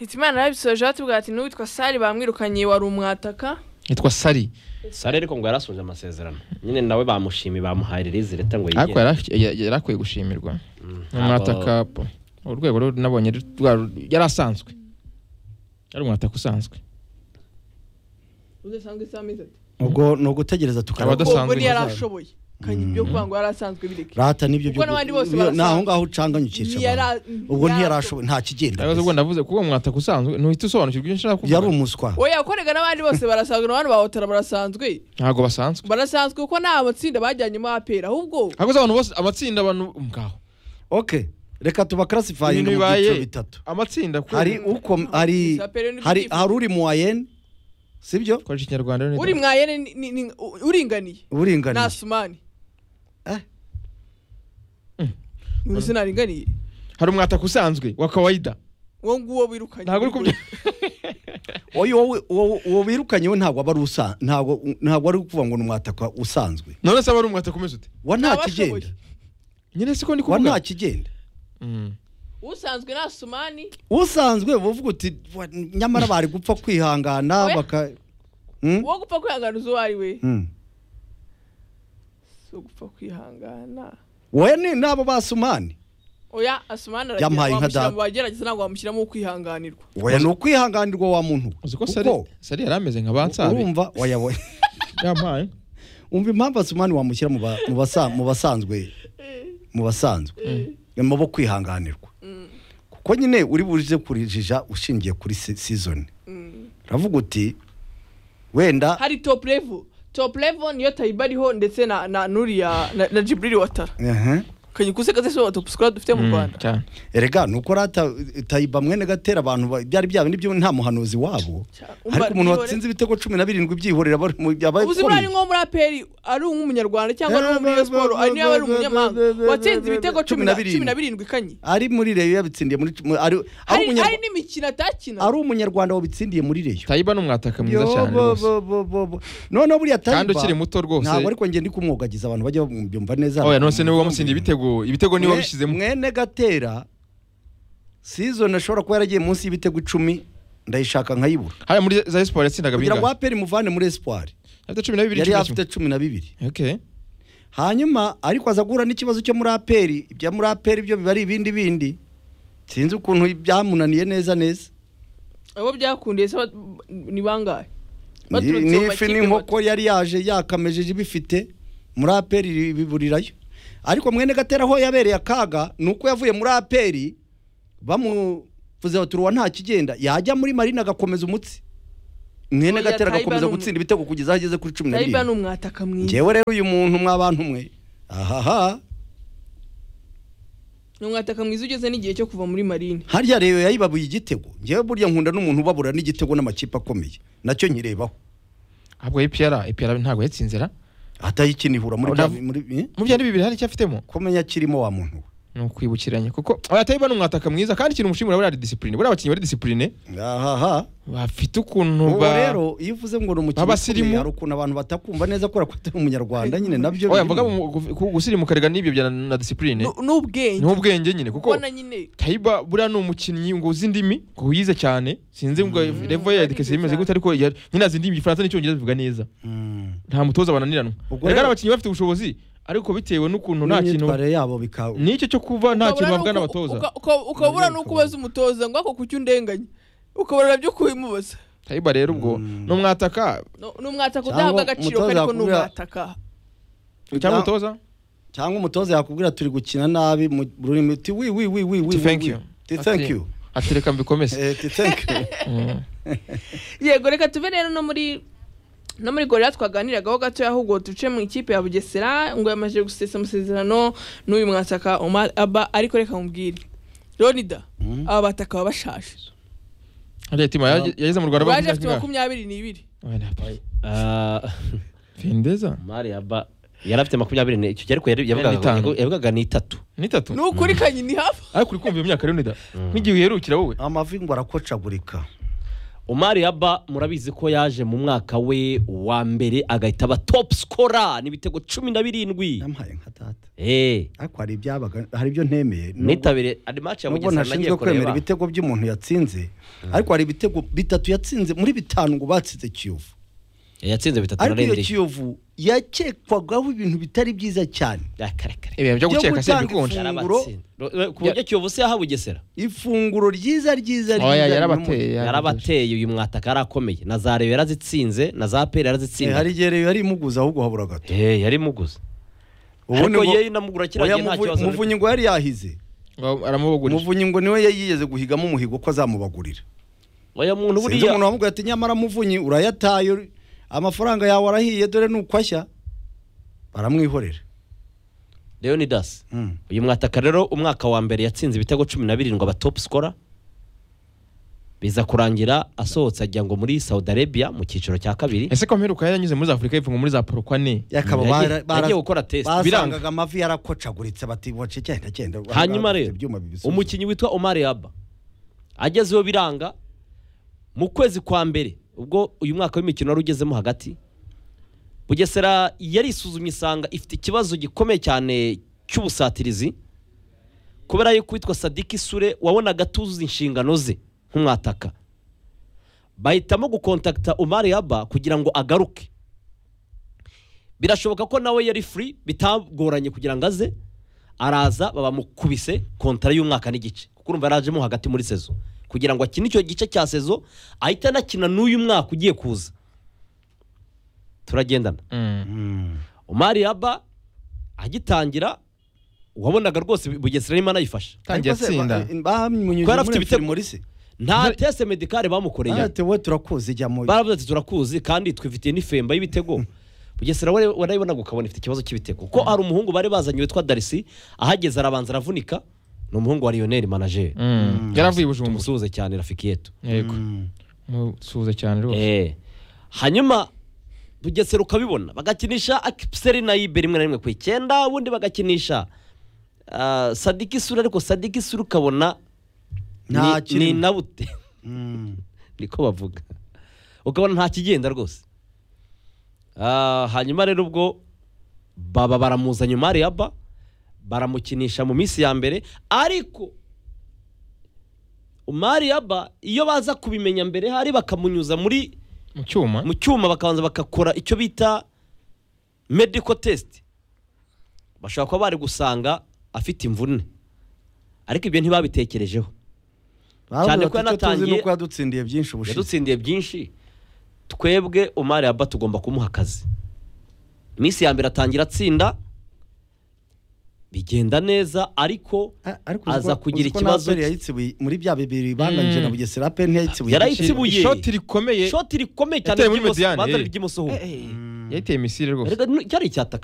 hitimana yarabisoje batubwira ati n'uwitwa sari bamwirukanye wari umwataka yitwa sari sare ariko ngo yarasuje amasezerano nyine nawe bamushimiye bamuhaye ririzi leta ngo ariko yigire yara- ya- yari akwiye gushimirwa Mm, abo- umwataka po. urwego rwo nabonye ru- rwa- yari asanzwe yari umwataka usanzwe udasanzwe isaha amezi ati ubwo ni ugutegereza tukaba Abadasanzwe ubwo ntiyari ntazaba. ashoboye kanya ibyo kuvuga ngo yari asanzwe bireke rata n'ibyo Kuko n'abandi bose byo- barasa. ni aho ngaho ucanganyukisha Ntiyara- abantu. ubwo ntiyarashoboye nta kigenda Yavuze ubwo mbese. ndavuze kuba umwataka usanzwe nuhita usobanukirwa ibyo nshaka kuvuga yari umuswa we yakorega n'abandi bose barasanzwe n'abandi bahotera barasanzwe ntabwo basanzwe barasanzwe kuko nta matsinda bajyanyemo apera ahubwo hakoze abantu bose amatsinda abantu ngaho ok reka tubakarasifayinga mu Ibintu bibaye. byiciro bitatu amatsinda kuko hari uko hari Gusa apera ni hari ibyifuzo. hari uri mu wayeni sibyo ukoresha ikinyarwanda rero ni uri da- mwayene ni- ni- ni- u- uringaniye nta uburinganiye sumani Eh. Mm. mu izina ringaniye hari umwataka usanzwe wa kawaida uwo nguwo wirukanye ntabwo uri kubyo Oya, wowe- wowe- uwo wirukanye we ntabwo aba ari usa ntabwo ntabwo ari ukuvuga ngo ni umwataka usanzwe none se aba ari umwataka umeze ute wa nta Ntabashoboye. kigenda nyine siko ndi wa nta kuvuga kigenda Mm. usanzwe nta sumani usanzwe uvuga uti "Wa- nyamara bari gupfa kwihangana Oya. baka Hmm? uwo gupfa kwihangana uzi uwo ari we Hmm. si gupfa kwihangana wowe ni n'abo basumani oya asumani Yamuhaye aragira wamushyira nka data. mu bagerageza ntabwo wamushyiramo uwo kwihanganirwa wowe ni ukwihanganirwa wa muntu we. uzi ko sari kuko sari yari ameze nka bansabe urumva oya, oya. yampaye umva impamvu asumani wamushyira mu ba- mu basa- mu basanzwe mu basanzwe mu bo kwihanganirwa kuko nyine uri burize kurijija ushingiye kuri se- season Mm. uravuga uti wenda hari top level top level niyo tayiba ariho ndetse na na nuriya na, na jibril watara Ehe. kanye kuseka se wa top score dufite mu rwanda cyane erega ni uko rata tayiba mwene gatera abantu ba- byari bya bindi byo nta muhanuzi wabo Cyane. ariko umuntu Umva, watsinze ibitego cumi na birindwi byihorera aba ari mu- aba ubu zimuri ari akomeye. nko muri aperi ari umunyarwanda cyangwa ari uwo muri Rayon siporo ari niyo aba ari umunyamahanga watsinze ibitego cumi na cumi na birindwi kanye ari muri reyo yabitsindiye muri mu- ari ari hari umunyarwa- hari n'imikino atakina ari umunyarwanda wabitsindiye muri reyo tayiba ni umwataka mwiza Yo, cyane bo, rwose bo, bo, bo, bo. noneho buriya kandi Tayiba- ukiri muto rwose ntabwo ariko njye ndi kumwogagiza abantu bajya babyumva neza oya nonese niwe wamutsindiye ibitego ibitego niwe Mwe- wabishyizemo mwene gatera season ashobora kuba yaragiye munsi y'ibitego icumi ndayishaka nkayibura haya muri za esiporo yatsindaga kugira ngo bingahe aperi muvane muri espoir afite cumi na bibiri yari cumi na afite kimwe cumi na bibiri okay hanyuma ariko aza guhura n'ikibazo cyo muri aperi ibya muri aperi byo biba ari ibindi bindi sinzi ukuntu byamunaniye neza neza abo byakundiye se ba- ni bangahe Ni- Baturutse mu n'ifi makipe n'inkoko bato. yari yaje yakamejeje ibifite muri aperi biburirayo ariko mwene gatera aho yabereye akaga ni uko yavuye muri aperi bamuvuze bati uruwa nta kigenda yajya muri marina agakomeza umutsi mwene Oya, gatera Tayiba ni agakomeza umu- gutsinda ibitego kugeza aho ageze kuri cumi na tayiba ni birindwi umwataka mwiza ngewe rero uyu muntu mwabantu mwe ahaha ni umwataka mwiza ugeze n'igihe cyo kuva muri marine harya rero yayibabuye igitego ngewe burya nkunda n'umuntu ubabura n'igitego n'amakipe akomeye nacyo nyirebaho ahubwo epiyara epiyara ntabwo yatsinzira atayikinihura muri bya- Urav- muri eh? mu byari bibiri hari icyo afitemo kumenya kirimo wa muntu we ni ukwibukiranya kuko oya tayiba ni umwataka mwiza kandi ikintu umushimira buriya ari disipurine buriya abakinnyi bari disipurine ahaha bafite ukuntu ubu ba rero iyo uvuze ngo ni umukino Abasirimu. ukomeye hari ukuntu abantu batakumva neza kubera ko atari umunyarwanda nyine nabyo oya birimo. mvuga mu- gu- ku- gusirimu karega n'ibyo bya na na disipurine Nu- n'ubwenge n'ubwenge nyine kuko ubona nyine tayiba buriya ni umukinnyi ngo uzi indimi ngo wize cyane sinzi ngo revo ya edikasi bimeze gute ariko ya- nyine azi indimi igifaransa n'icyongereza bivuga neza Mm. nta mutoza bananiranwa Ubwo rega rero- abakinnyi bafite ubushobozi ariko bitewe n'ukuntu nta kintu n'imyitwarire yabo bika n'icyo cyo kuba nta kintu bavuga n'abatoza ukabura Nabyo n'uko ubaza umutoza ngo ako kuki undenganya ukabura byo kubimubaza tayiba rero ubwo Mm. ni umwataka No- ni umwataka Cyangwa udahabwa agaciro umutoza ariko ni yakubwira- umwataka cyangwa Na- umutoza cyangwa umutoza yakubwira turi gukina nabi mu rurimi uti wi wi wi wi wi Uti thank wi. you. Uti thank Ati- you ati reka mbikomeze Eh, uti thank you Mm. yego reka tuve rero no muri no muri gorira twaganiragaho gatoya ahubwo duce mu ikipe ya bugesera ngo yamaze gusesa amasezerano n'uyu mwataka Omar aba ariko reka mubwire ronida Mm. aba bataka baba bashaje Hariya Tima yaje- yageze mu rwanda baje bamuha afite ingahe? makumyabiri n'ibiri Oya, nta pari. Ah, findeza mari yaba yari afite makumyabiri n'e- icyo gihe ariko yari- yavugaga- N'itanu. yavugaga ni itatu ni itatu ni ukuri kanye ni hafi ariko uri kumva iyo myaka rero nida nk'igihe uherukira wowe amavi ngo arakocagurika Omar Yaba murabizi ko yaje mu mwaka we wa mbere agahita aba top scorer n'ibitego cumi na birindwi yamuhaye nka tata eh ariko hari ibyabaga hari ibyo ntemeye nubwo- nitabire andi match ya nubwo Mugesera nagiye ntashinzwe kwemera kureba ibitego by'umuntu yatsinze ariko hari ibitego bitatu yatsinze muri bitanu ngo batsinze kiyovu yatsinze bitatu na ariko iyo rindwi kiyovu yakekwagaho ibintu bitari byiza cyane Ah, kare kare ibintu byo Byo gukeka se gutanga bikonje ifu- Ifunguro- yarabatsinze Ro- ku buryo kiyovu se yaha Bugesera ifunguro ryiza ryiza oya ryiza yarabateye yarabateye uyu mwataka yarakomeye na za Reyo yarazitsinze na za Peri Eh, hari yarazitsinze igihe rero yari imuguza ahubwo habura gato eh yari muguze ubundi ariko ngo- yewe namugura kiriya oya, gihe nta Muvu- kibazo muvunyi ngo yari yahize Ngo aramubugurije muvunyi ngo niwe yari yigeze guhigamo umuhigo ko azamubagurira oya muntu sinzi buriya umuntu wamubwira ati nyamara muvunyi urayataye amafaranga yawe arahiye dore nukwashya baramwihorera Leonidas Mm. uyu mwataka rero umwaka wa mbere yatsinze ibitego cumi na birindwi aba top scorer biza kurangira asohotse ajya ngo muri Saudi Arabia mu cyiciro cya kabiri ese ko mperuka yaranyuze muri za Afurika y'Epfo ngo muri za Porokwane Yakaba Yagiye- bara- bara- yagiye gukora test, biranga. basangaga amavi yarakocaguritse bati boce cyenda cyenda hanyuma bafite rero ibyuma bibisubiza. umukinnyi witwa Omar Yaba agezeho biranga mu kwezi kwa mbere ubwo uyu mwaka w'imikino wari ugezemo hagati bugesera yarisuzumye isanga ifite ikibazo gikomeye cyane cy'ubusatirizi kubera yuko witwa sadiki sure wabonaga atuzi inshingano ze nk'umwataka bahitamo gukontakita Omar Yaba kugira ngo agaruke birashoboka ko nawe yari free bitagoranye kugira ngo aze araza babamukubise kontara y'umwaka n'igice kuko urumva yarajemo hagati muri sezo kugira ngo akine icyo gice cya sezo ahita anakina n'uyu mwaka ugiye kuza turagendana Mm. Mm. Omar Yaba agitangira wabonaga rwose Bugesera arimo anayifasha Tangiye Ariko se, atsinda. ba- bamunyujije Ko yari afite muri ibitego. Frimolise. nta tese medikare bamukoreye Ati, "We turakuzi jyamo baravuze ati turakuzi kandi twifitiye n'ifemba y'ibitego bugesera wari- warayibonaga ukabona ifite ikibazo cy'ibitego ko hari umuhungu bari bazanye witwa darisi ahageze arabanza aravunika ni umuhungu wa lionel manageri Mm. yaravuye i Bujumbura tumusuhuze cyane rafiki yetu yego Mm. musuhuze cyane rwose Eh. hanyuma bugesera ukabibona bagakinisha akiseri na ibe rimwe na rimwe ku icyenda ubundi bagakinisha ah, sadiki sura ariko sadiki sura ukabona ni- Nta kirimo. ni nabute Mm. niko bavuga ukabona nta kigenda rwose Ah, hanyuma rero ubwo baba baramuzanye umari yaba baramukinisha mu minsi ya mbere ariko umari yaba iyo baza kubimenya mbere hari bakamunyuza muri mu cyuma mu cyuma bakabanza bagakora icyo bita medical test bashobora kuba bari gusanga afite imvune ariko ibyo ntibabitekerejeho Baravuga ko bati, "Icyo tuzi yanatangiye- ni uko yadutsindiye byinshi ubushize yadutsindiye byinshi twebwe umari aba tugomba kumuha akazi iminsi ya mbere atangira atsinda bigenda neza ariko A- ariko aza uziko- kugira uziko ikibazo Napoli yayitsibuye muri bya bibiri banganije na Mm. Bugesera pe ntiyayitsibuye Yarayi- igice. Itsibuye. ishoti rikomeye shoti rikomeye cyane Yateye muri ry'imoso- Mediyane, banza eh. ry'imoso home. yateye misile rwose Erega ni- cyari icyataka